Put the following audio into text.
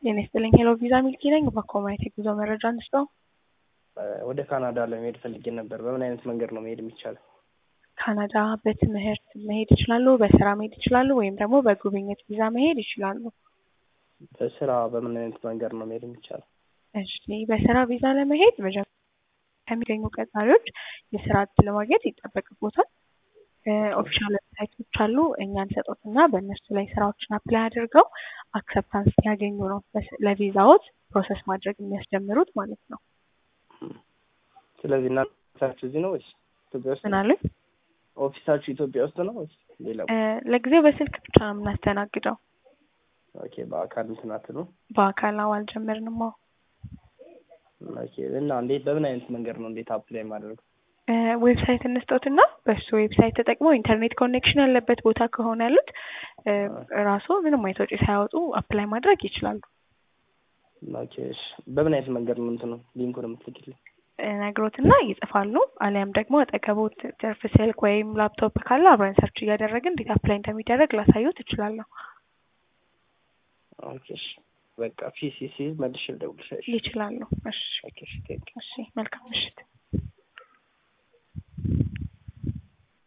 ጤና ይስጥልኝ ሄሎ ቪዛ ሚልኪ ነኝ። በኮማይት የጉዞ መረጃ እንስጠው። ወደ ካናዳ ለመሄድ ፈልጌ ነበር። በምን አይነት መንገድ ነው መሄድ የሚቻለው? ካናዳ በትምህርት መሄድ ይችላሉ፣ በስራ መሄድ ይችላሉ፣ ወይም ደግሞ በጉብኝት ቪዛ መሄድ ይችላሉ። በስራ በምን አይነት መንገድ ነው መሄድ የሚቻለው? እሺ በስራ ቪዛ ለመሄድ መጀመሪያ ከሚገኙ ቀጣሪዎች የስራ እድል ማግኘት ይጠበቅቦታል። ኦፊሻል ዌብሳይቶች አሉ። እኛን ሰጦትና በእነሱ ላይ ስራዎችን አፕላይ አድርገው አክሰፕታንስ ሲያገኙ ነው ለቪዛዎት ፕሮሰስ ማድረግ የሚያስጀምሩት ማለት ነው። ስለዚህ እናንተሳችሁ እዚህ ነው ወይስ ኢትዮጵያ ውስጥ? ምን አሉኝ? ኦፊሳችሁ ኢትዮጵያ ውስጥ ነው ወይስ ሌላ? ለጊዜው በስልክ ብቻ ነው የምናስተናግደው። ኦኬ በአካል እንትን አትሉ? በአካል አዎ አልጀመርንም። አዎ ኦኬ እና እንዴት በምን አይነት መንገድ ነው እንዴት አፕላይ ማድረግ? ዌብሳይት እንስጦትና በሱ ዌብሳይት ተጠቅመው ኢንተርኔት ኮኔክሽን ያለበት ቦታ ከሆነ ያሉት ራሱ ምንም አይነት ወጪ ሳያወጡ አፕላይ ማድረግ ይችላሉ። ኦኬ እሺ። በምን አይነት መንገድ ነው እንትኑ ሊንኩን የምትልክልኝ? ነግሮትና ይጽፋሉ። አሊያም ደግሞ አጠገቦት ትርፍ ስልክ ወይም ላፕቶፕ ካለ አብረን ሰርች እያደረግን እንዴት አፕላይ እንደሚደረግ ላሳየው ትችላለሁ። ኦኬ እሺ። በቃ ፊሲሲ መልሼ ልደውልልሽ። ይችላሉ። እሺ ኦኬ እሺ ቴንክ እሺ። መልካም ምሽት።